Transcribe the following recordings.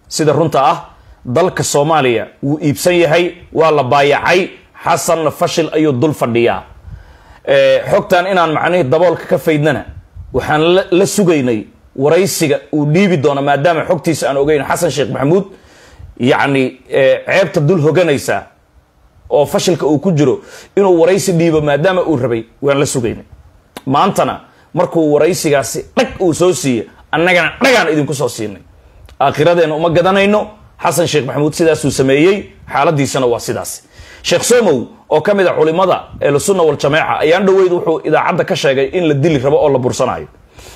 sida runta ah dalka soomaaliya wuu iibsan yahay waa la baayacay xasanna fashil ayuu dul fadhiyaa xogtan inaan macnihii daboolka ka faydnana waxaan la sugaynay waraysiga uu dhiibi doono maadaama xogtiisa aan ogeyn xasan sheekh maxamuud yacni ceebta dul hoganaysa oo fashilka uu ku jiro inuu waraysi dhiibo maadaama uu rabay waan la sugaynay maantana markuu waraysigaasi dhag uu soo siiye annagana dhagaan idinku soo siinay aakhiradeenna uma gadanayno xasan sheekh maxamuud sidaasuu sameeyey xaaladiisana waa sidaas sheekh somow oo ka mid a culimada ehlusunna waljamaaca ayaan dhoweyd wuxuu idaacadda ka sheegay in la dili rabo oo la bursanayo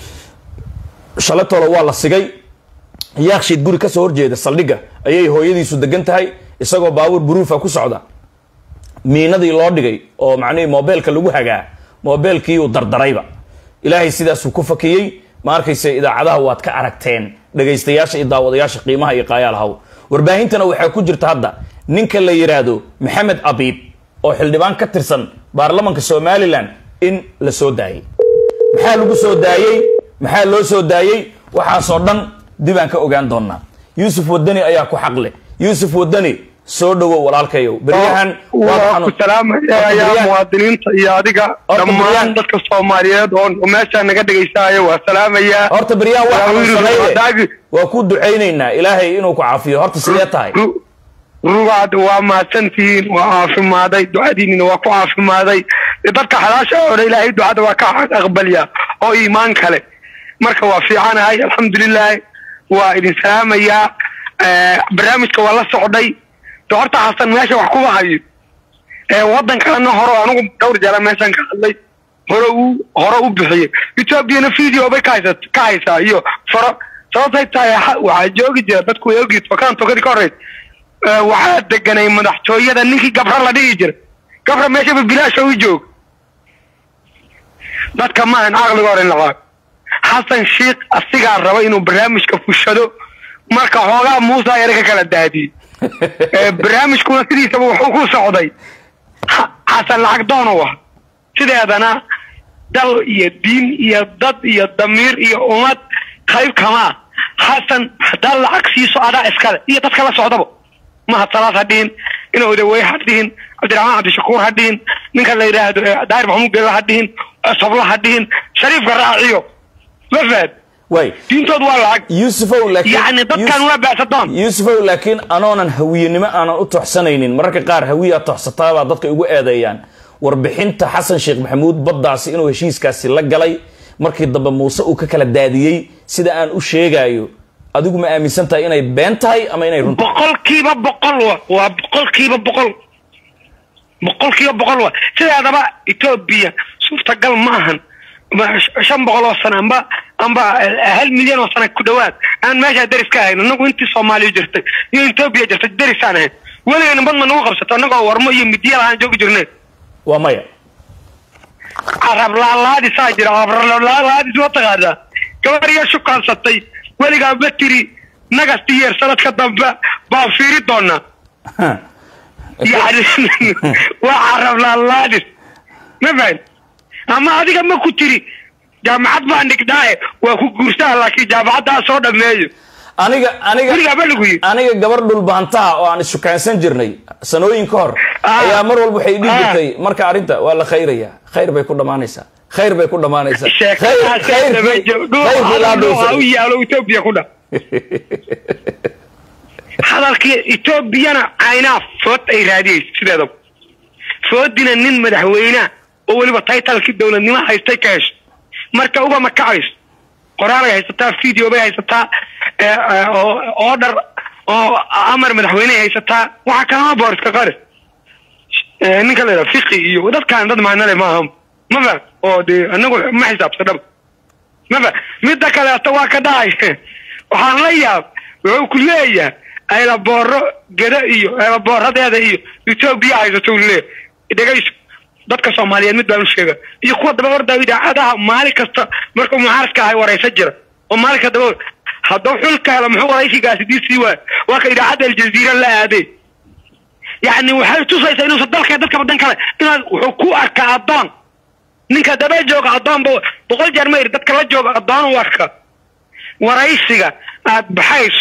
shalatoola waa la sigay yaakshiid guri kasoo horjeeda saldhigga ayay hooyadiisu degan tahay isagoo baabuur buruufa ku socda miinadii loo dhigay oo macnihii mobeelka lagu hagaa mobeelkiiuu dardarayba ilaahay sidaasuu ku fakiyey ma arkayse idaacadaha waad ka aragteen dhegaystayaasha iyo daawadayaasha qiimaha iyo qaayaalahaw warbaahintana waxaa ku jirta hadda ninka la yidhaahdo maxamed abiib oo xildhibaan ka tirsan baarlamanka somalilan in la soo daayey maxaa lagu soo daayey maxaa loo soo daayey waxaasoo dhan dib aan ka ogaan doonaa yuusuf wadani ayaa ku xaqle yuusuf wadani soo dhowow walaalkayow beryahan waa ku salaamaya muwaadiniinta iyo adiga dhammaan dadka soomaaliyeed oo meeshaa naga dhegaysanaya waa salaamaya horta beryahan waa xanuunsanayde waa ku ducaynaynaa ilaahay inuu ku caafiyo horta sidee tahay rugaad waa mahadsantihiin waa caafimaaday ducadiinina waa ku caafimaaday dadka xalaasha hore ilaahay ducada waa ka aqbalya oo iimaan kale marka waa fiicanahay alxamdulilah waa idin salaamayaa barnaamijka waa la socday de horta xasan meesha wax kuba hayo waddankaana hore anigu dhowr jeera meeshan ka hadlay hore u hore u bixiyey ethoobiana video bay ka haysa ka haysaa iyo faro sababtay tahay waxaa joogi jira dadku way ogi tokaan tokadii ka horreys waxaa deganay madaxtooyada ninkii gabra la dhigi jira gabra meeshaba bilaasha u joog dadka maahan caqliga hore in laqaa xasan sheikh asigaa raba inuu barnaamijka fushado marka xoogaa muusa yare ka kala daadiyey barnaamijkuna sidiisaba wuxuu ku socday xasan lacag doono ah sideedana dal iyo diin iyo dad iyo damiir iyo ummad qayb kamaa xasan haddaa lacag siiso adaa iskale iyo dadka la socdaba mahad salaad ha dhihin ina odawey ha dhihin cabdiraxmaan cabdishakuur ha dhihin ninka la yidhaahdo daahir maxamuud gela ha dhihin sabla ha dhihin shariifka raaciyo ma fahad way diintood waa lacag yuusufow laakiin yacni dadkan waa baasadoon yuusufow laakiin anoonan hawiyenimo aanan u toxsanaynin mararka qaar hawiyaa toxsataabaa dadka igu eedeeyaan warbixinta xasan sheekh maxamuud baddaasi inuu heshiiskaasi la galay markii dambe muuse uu ka kala daadiyey sida aan u sheegaayo adigu ma aaminsan tahay inay been tahay ama inay run tahay boqolkiiba boqol wa waa boqolkiiba boqol boqolkiiba boqol wa sideedaba etoobiya suurtagal ma ahan shan boqol oo sano amba amba hal milyan oo sana ku dhawaad aan meeshaa deris ka ahayn anagu intii soomaaliya jirtay iyo etoobiya jirtay derisaan ahayn weligayna badma nagu qabsato annagoo warmo iyo midiya lahaan joogi jirnay waa maya carab laalaadisaa jira carablaalaadis ma taqaanaa gabar iyo shukaansatay weligaa ma tiri nagasti yeer sanadka dambe baan fiiri doonaa yani waa carab laalaadis ma fahan ama adiga ma ku tiri jaamacad baan dhigdaaye waa ku guursaha laakiin jaamacaddaa soo dhameeyo aniga aniga weligaa ma lagu yiri aniga gabar dhulbaantaha oo aan ishukaansan jirnay sanooyin ka hor ayaa mar walba waxay dhihi jirtay marka arrinta waa la khayraya khayr bay ku dhammaanaysaa khayr bay ku dhammaanaysaa Khayr- khayrkii- khayrkii laa dhowrsaday. u yaalo etoobiya ku dha hadalkii etoobiyana caynaa food ay raadiyeyso sideedaba foodina nin madaxweynea oo weliba taytalkii dowladnimo haystay ka hesho marka uga makacayso qoraalay haysataa video bay haysataa order oo amar madaxweyne haysataa waxaa kalama booriska qari ninka la yidhaha fiqi iyo dadkaan dad maanale maaha mafa oo dee anagu ma xisaabsadhaba mafa midda kaleeto waa ka dhacay waxaan la yaab wuxuu ku leeyahay aylabooro geda iyo aylaboораdeeda iyo etoobiya haysato leeyahay dhegayso dadka soomaaliyeed mid baan u sheega iyo kuwa daba orda idaacadaha maalin kasta markuu mucaaradka ahay waraysa jira oo maalinka daba hadduu xulka helo muxuu waraysigaasi diisii waay waa ka idaacadda aljaziira la aaday yacni waxay tusaysaa inuusan dalka dadka badan kale inaad wuxuu ku arkaa addoon ninka daba jooga addoon ba boqol jeer ma yiri dadka la jooga addoon u arka waraysiga aad baxayso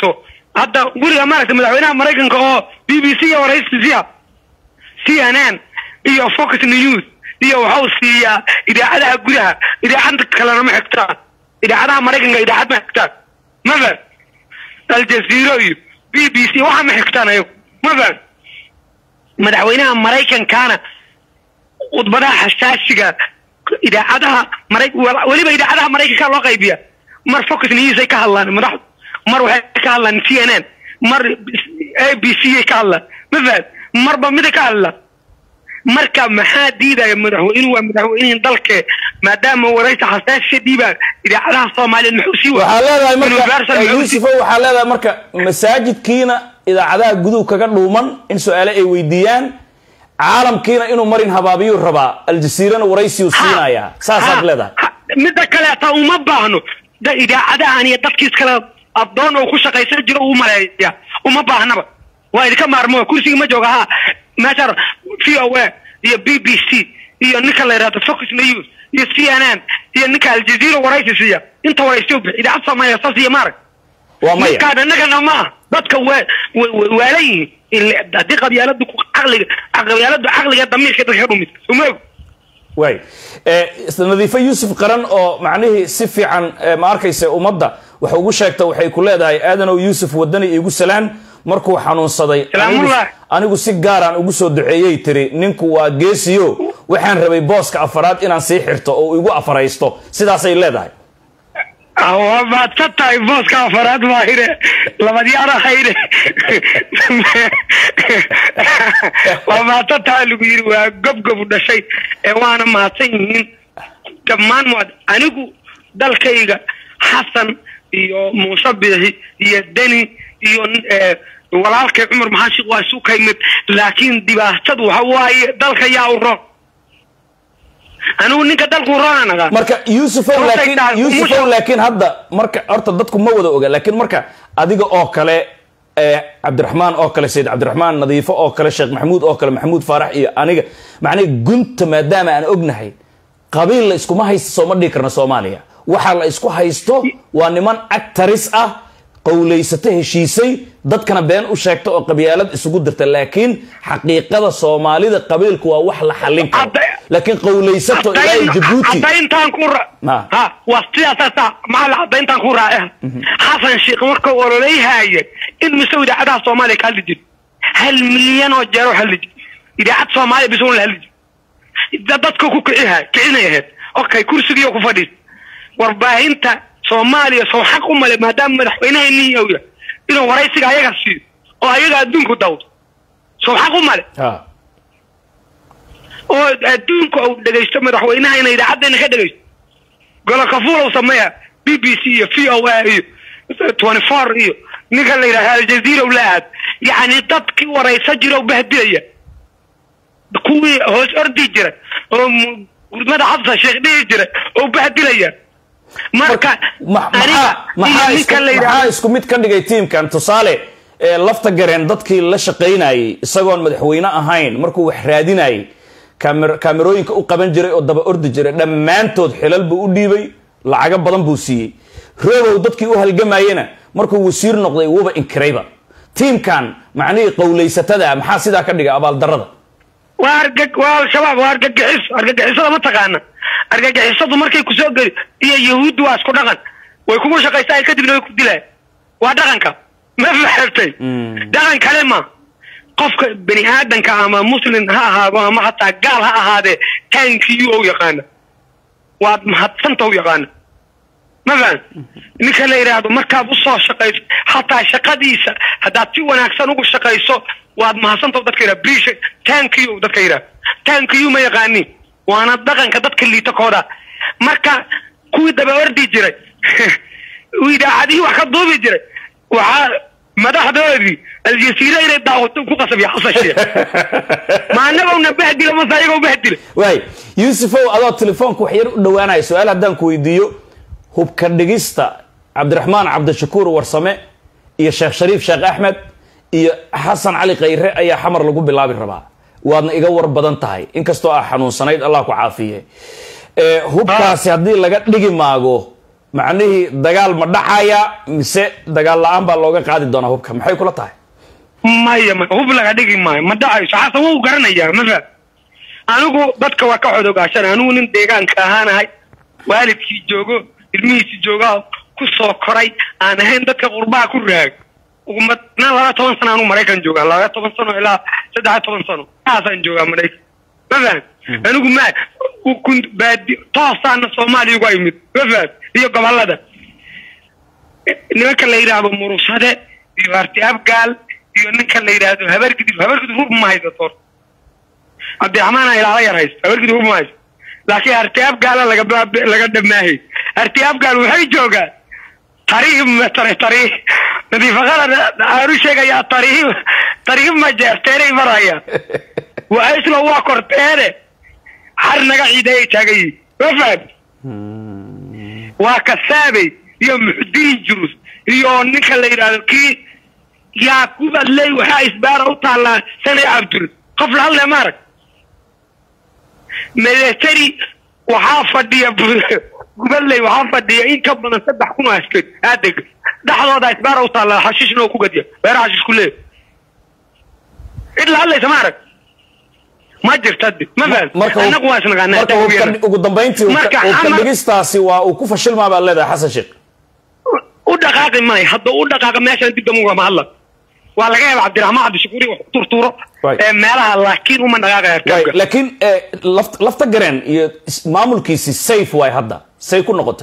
hadda guriga maaragtay madaxweynaha maraykanka oo b b c iyo waraysiisiya c n n iyo focus news iyo waxau siiyaa idaacadaha gudaha idaacada kalena ma xigtaan idaacadaha maraykanka idaacad ma xigtaan mafan aljazeero iyo b b c waxa ma xigtaan ayagu mafan madaxweynaha maraykankana khudbadaha xasaasiga idaacadaha mara weliba idaacadaha maraykanka loo qaybiya mar focus news ay ka hadlaan madaxdu mar waxay ka hadlaan c n n mar a b c ay ka hadlaan mafahad marba mida ka hadla marka maxaa diidaya madaxweynuhu waa madaxweynihii dalke maadaama waraysa xasaasiya dhiibaa idaacadaha soomaaliyeed muxuu sii waxaa leedahay Universal marka muxuu yuusufo waxaa leedahay marka masaajidkiina idaacadaha guduhu kaga dhuuman in su-aale ay weydiiyaan caalamkiina inuu marin habaabiyuu rabaa aljasiirana waraysiyu siinayaa saasaad leedahay midda kaleeta uma baahno da idaacadahan iyo dadkiis kale addoon oo ku shaqaysan jiro uu maleeya uma baahnaba waa idinka maarmo kursiga ma jooga ha meesha v o a iyo b b c iyo ninka la yidhahdo focus news iyo c n n iyo ninka aljazeera waraysi siiya inta waraysiyo bixi idaacad soomaaliya saas iyo maarag waa maya ninkaan innagana ma ah dadka waa waa- waalan yihiin Ile- haddii qabyaaladu ku caqliga qabyaaladu caqliga damiirka dadka ka dhumid umaog waay Eh, nadiifo yuusuf qaran oo macnihii si fiican eh, ma arkaysa ummadda wax ugu sheegta waxay ku leedahay aadanow yuusuf wadani iigu salaan markuu xanuunsaday Salaamullah. anigu- anigu si gaaraan ugu soo duceeyey tiri ninku waa geesiyo waxaan rabay booska afaraad inaan sii xirto oo igu afaraysto sidaasay leedahay waa maadsan tahay booska afaraad baa hire labadyaana hayre waa maadsan tahay lagu yiri waa gobgobu dhashay ee waana mahadsan yihiin dhammaan muad anigu dalkayga xasan iyo muuse biixi iyo deni iyo eh, walaalkay cumar maxaashiq waa isu kaymid laakiin dhibaatadu waxa waaye dalka yaa u roon anigu ninka dalku roona nagaa marka yuusufow Horta laakiin taa- yuusufow umusha- laakiin hadda marka horta dadku ma wada oga laakiin marka adiga oo kale eh, cabdiraxmaan oo kale sayid cabdiraxmaan nadiifo oo kale sheekh maxamuud oo kale maxamuud faarax iyo aniga macnihi gunta maadaama aan ognahay qabiil la iskuma haysto sooma dhigi karna soomaaliya waxa la isku haysto waa niman actaris ah qowlaysato heshiisay dadkana been u sheegta oo qabyaalad isugu dirta laakiin xaqiiqada soomaalida qabiilku waa wax la xallin karo Hadda- laakiin qowlaysato ilaa jabuuti cadayntaan ku ra Ma. ha waa sidaasasa maxaa cadayntaan ku raace xasan sheekh markuu ololayhaaye in mise idaacadaha soomaaliya ka hadli jiri hal milyan oo jeer oo hadli jiri idaacad soomaaliya bis un la hadli jiri Da- dadka ku kiciha kicinay ahayd okay kursigiiyo ku fadhiis warbaahinta soomaaliya soo xaq u male maadaama madaxweynaheenii yahay inuu waraysiga ayaga siiyo oo ayaga adduunku dawdo soo xaq u male Ha. oo adduunka uu dhegaysto madaxweynaha inay idaacaddeena ka dhegaysto golokafuulow sameeya b b c iyo v o a iyo twenty four iyo ninka la yidhahda aljazeera la aad yacni dadkii waraysa jira oo bahdilaya kuwii hoos ordi jira oo mu- gurmada xabsa sheekh dhihi jira oo bahdilaya marka Ma- aniga maxaa iyo maxaa isku- ninka la maxaa yidhahda isku mid ka dhigay tiimkan tusaale ee lafta gareen dadkii la shaqaynayay isagoon madaxweyne ahayn markuu wax raadinayay kamer- kaamerooyinka u qaban jiray oo daba ordi jiray dhammaantood xilal buu u dhiibay lacago badan buu siiyey roobow dadkii u halgamayena markuu wasiir noqday wuuba inkirayba tiimkan macnihii qowlaysatada maxaa sidaa ka dhigay abaaldarada waa argag waa al-shabaab waa argagixis argagixisada ma taqaana argagixisadu markay kusoo geli iyo yahuuddu waa isku dhaqan way kugu shaqaysaa kadibna way ku dilaa waa dhaqanka ma fahamtay dhaqan kale ma qofka bani aadanka ama muslim ha ahaado ama hataa gaal ha ahaadee taankiyu ou yaqaana waad mahadsanta u yaqaana ma faham ninka la yidhaahdo markaad usoo shaqayso hataa shaqadiisa haddaad si wanaagsan ugu shaqayso waad mahadsanta dadka yidhaha brisha tankiyu dadka yidhaha tankiyu ma yaqaanin waana dhaqanka dadka liita kooda marka kuwii daba ordi jiray idaacadihii wax ka duubi jiray waxaa madaxdoodii aljasiira inay daawato ku qasabya xasan sheekh ma annagowna bahdila mase ayagoo bahdila waay yuusufow adoo telefoonka wax yar u dhowaanaya su-aal haddaan ku weydiiyo hubka dhigista cabdiraxmaan cabdishakuur warsame iyo sheekh shariif sheekh axmed iyo xasan cali khayre ayaa xamar lagu bilaabi rabaa waadna iga war badan tahay inkastoo ah xanuunsanayd allah ku caafiye Eh, hubkaasi haddii laga dhigi maago macnihii dagaal ma dhacaya mise dagaal la-aan baa looga qaadi doonaa hubka maxay kula tahay maya ma hub laga dhigi maayo ma dhacayso xasan wuu garanayaa ma faham anigu dadka waa ka xodogaashan anigu nin deegaanka ahaanahay waalidkii joogo ilmihiisi joogaa ku soo koray aan ahayn dadka qurbaha ku raag ugumadna laba toban sano anuu maraykan joogaa laba toban sano ilaa saddex toban sano taasaan joogaa maraykan ma faham anigu ma kun baadi toosaana soomaaliya uga imid ma faham iyo gobolada nimanka la yidhaahdo murusade iyo arti abgaal iyo ninka la yidhaahdo habargidib habargidib hub ma haysato cabdiraxmaana ilaala yar haysto habargidib hub ma haysto laakiin arti abgaala laga laga dhamaahay arti abgaal waxay joogaan tariib tari tariib nadiifaqada aanu sheegayaa tariib tariib ma jeerteenay maraya waa isla waa korteene har naga ciideeyay taagan yihin ma faham waa kasaabey iyo muxudiin jurus iyo ninka la yidhaahdo kii yaaqub adley waxaa isbaara u taallaa sanay cabdur qof la hadle maarag military waxaa fadhiya gubadley waxaa fadhiya in ka badan saddex kun oo askari aadeg dhexdooda isbaara u taallaa xashiishna oo ku gadiya beera xashiish ku leeya cid la hadlaysa maarag ma jirta de ma faham marka annagu waa isnaqaanaa marka hubka- ugu dambayntii hubka- Marka hubka Amar- dhigistaasi waa uu ku fashilmaa baad leedahay xasan sheekh u dhaqaaqi maayo hadda u dhaqaaqa meeshaan dib damugama ma hadla waa laga yaaba cabdiraxmaan cabdishakuuri wax ku turturo Right. ee meelaha laakiin uma dhaqaaqaya Waay, arkaabka laakiin eh, laft- lafta gareen iyo is- maamulkiisi safe waay hadda say ku noqotay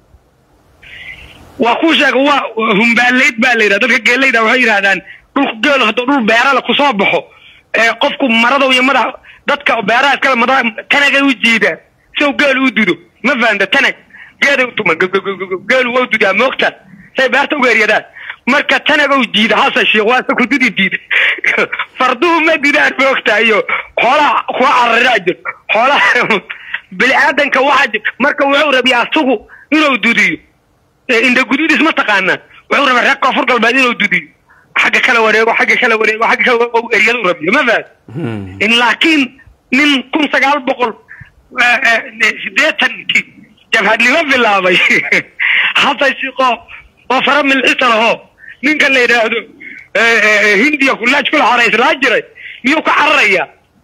waa kuu sheega waa humbaaleyd baa la yidhahda dadka geelayda waxay yidhahdaan dhulku geelo hadduu dhul beerala kusoo baxo ee qofku marada iyo madax dadka beeraha iskale madax tanagay u jiidaan si uu geelu u dudo ma fahamta tanag geeday u tuman geelu waa u dudaa moogta say beerta uga eryadaan marka tanaga u jiida hasa sheekh waa ku dudi diida farduhu ma didaan moogta iyo xoolaha kuwa cararaa jir xoolaha bini aadanka waxaa jir marka wuxuu rabiyaa asugu inuu dudiyo inda gududis ma taqaanaa wuxuu rabaa reer koonfur galbeed inuu dudiyo xagga kala wareego xagga kala wareego xagga kala wareego eryadu rabiyo ma fahad in laakiin nin kun sagaal boqol sideetankii jabhadnimo bilaabay hasan shiqo oo fara milcisa laho ninka la yidhaahdo hindiya kulaaj kula horayslaa jiray miyuu ka cararaya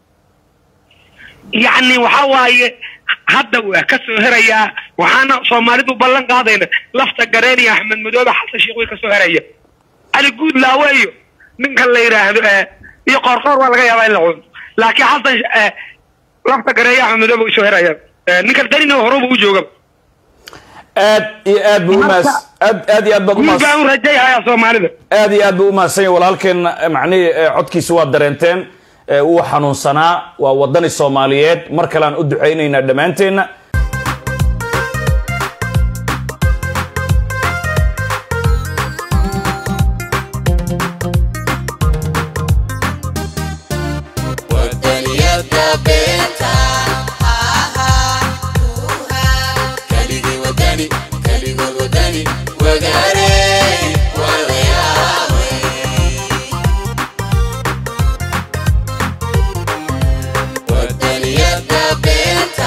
yacni waxa waaye hadda waa ka soo herayaa waxaana soomaalidu ballan qaadayna lafta gareen iyo axmed madoobe xasan sheekh way ka soo heraya cali guud laawe iyo ninka la yidhaahdo iyo qoorqoor waa laga yaabaa in la cuno laakiin xasan lafta gareen iyo axmed madoobe way soo heraya ninka danina horuba u jooga aad iyo aad buu umaas aad aad iyo aad baad guud umaas baan u rajayhayaa soomaalida aad iyo aad buu umahadsan yahay walaalkeen eh, macnihii eh, codkiisa waa dareenteen eh, wuu xanuunsanaa waa wadani soomaaliyeed mar kale aan u ducaynaynaa dhammaanteenna wadaniyada beenta kaligii wadani kaligood wadani wagaare wadayaawey wadaniyada beenta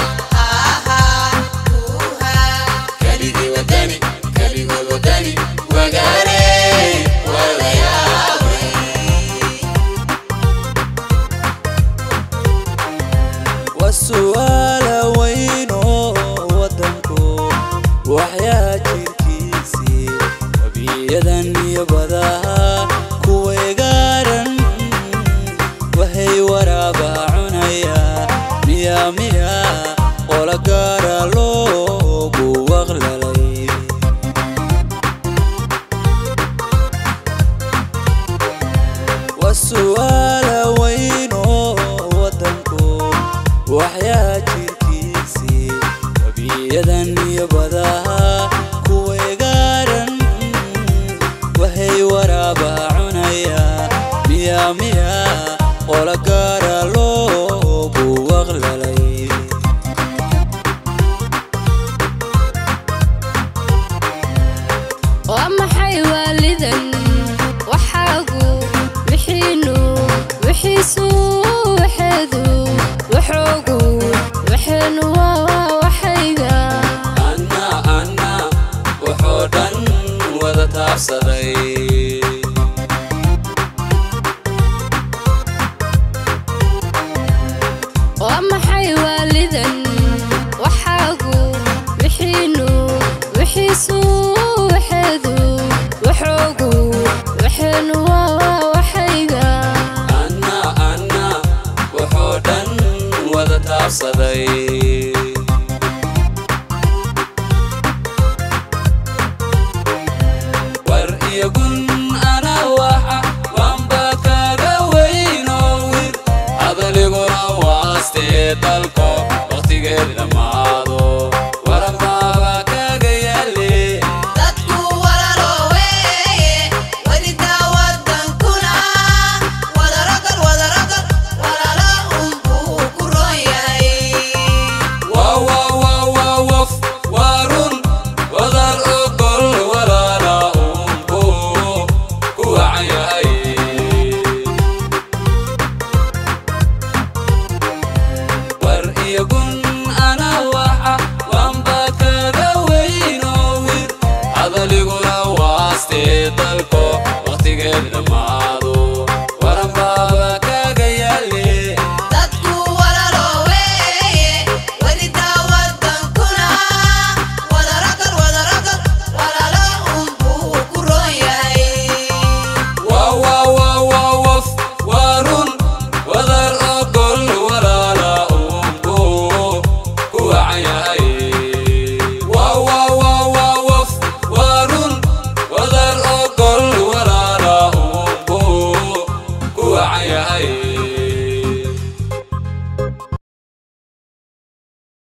kaligii wadani kaligood wadani wagaare wadayaawey waa su'aala weyn oo waddanku waxyaa jirkiisii wabiyadan iyo badaha kuway gaaran waxay waraaba cunayaa miya miya qola gaara loogu waqlalay waa su'aala weyn oo waddanku waxyaa jirkiisii wabiyadan iyo badaha kuway gaaran waxay waraaba cunayaa miya miya qola gaara loogu waqlalay waa maxay waalidan waxaagu wixiinu wixiisu waxeedu waxoogu waxeenu waa waxayga anna anna taabsaday waa maxay waalidan waxaagu wixiinu wixiisu waxeedu waxoogu waxeenu waa waxayga anna anna wuxuu dhan wada taabsaday war iyo gun ana waxa waanba kaga weyno wir adaliguna waastee dalko waqtigeed dhammaado waranbaaba kaga yaale dadku walalo weeye welidaa wadankuna wadarogal wadarogal walalo unbuu ku roon yahay Wow, wow, wow, wow, wow, warun, wadar ogol walaala unku ku wacan yahay. War iyo gun ana waxa waanba kaga weyno wir, hadaliguna waastee dalko waqtigeed dhammaan